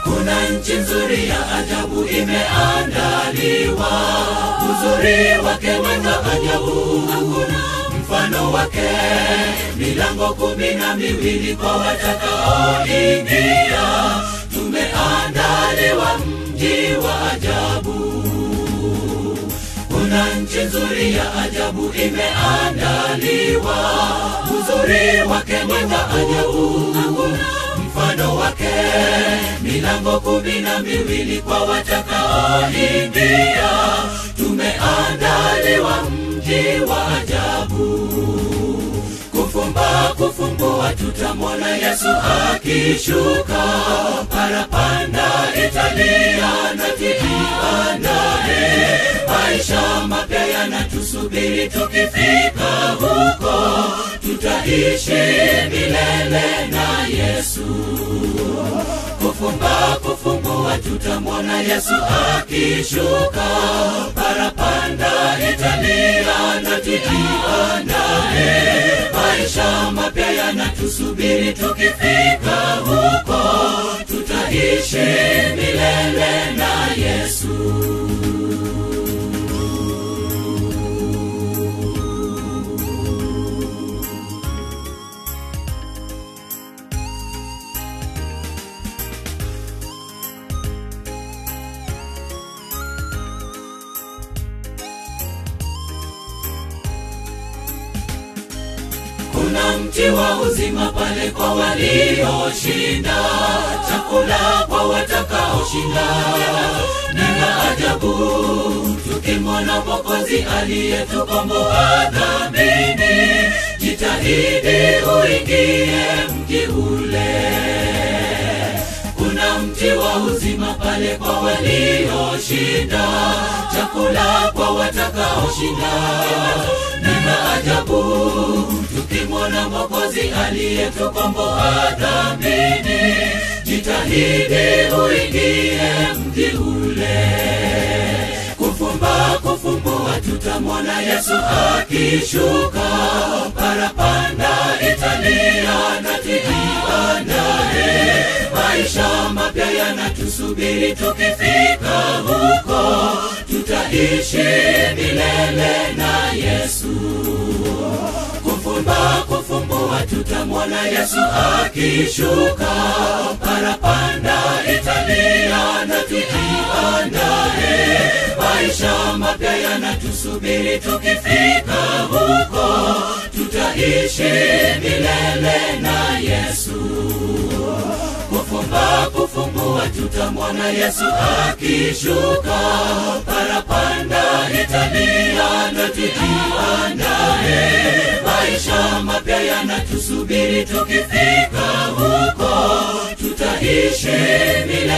kuna nchi nzuri ya ajabu imeandaliwa, uzuri wake weka ajabu, hakuna mfano wake, milango kumi na miwili kwa watakaoingia, tumeandaliwa mji wa ajabu. Kuna nchi nzuri ya ajabu imeandaliwa, uzuri wake weka ajabu, hakuna mfano wake, milango kumi na miwili kwa watakaoingia, tumeandaliwa mji wa ajabu. Kufumba kufumbua, tutamwona Yesu akishuka, parapanda italia na tujiandae, maisha mapya yanatusubiri, tukifika huko tutaishi milele na Yesu. Kufumba kufumbua, tutamwona Yesu akishuka, parapanda italia na tujiandae, maisha mapya yanatusubiri, tukifika huko tutaishi milele na Yesu. kuna mti wa uzima pale kwa walioshinda, chakula kwa watakaoshinda. Ni maajabu tukimwona Mwokozi aliyetukomboa dhambini. Jitahidi uingie mji ule kuna mti wa uzima pale kwa walioshinda, chakula kwa watakaoshinda. Ni maajabu tukimwona Mwokozi aliyetukomboa dhambini. Jitahidi uingie mji ule kufumba kufumbua, tutamwona Yesu akishuka, parapanda italia na tujiandae, maisha mapya yanatusubiri, tukifika huko tutaishi milele na Yesu. Kufumba kufumbua, tutamwona Yesu akishuka, parapanda italia na tujiandae, maisha mapya yanatusubiri, tukifika huko tutaishi milele na Yesu. Kufumba kufumbua, tutamwona Yesu akishuka, parapanda italia na tujiandae, maisha mapya yanatusubiri, tukifika huko tutaishi milele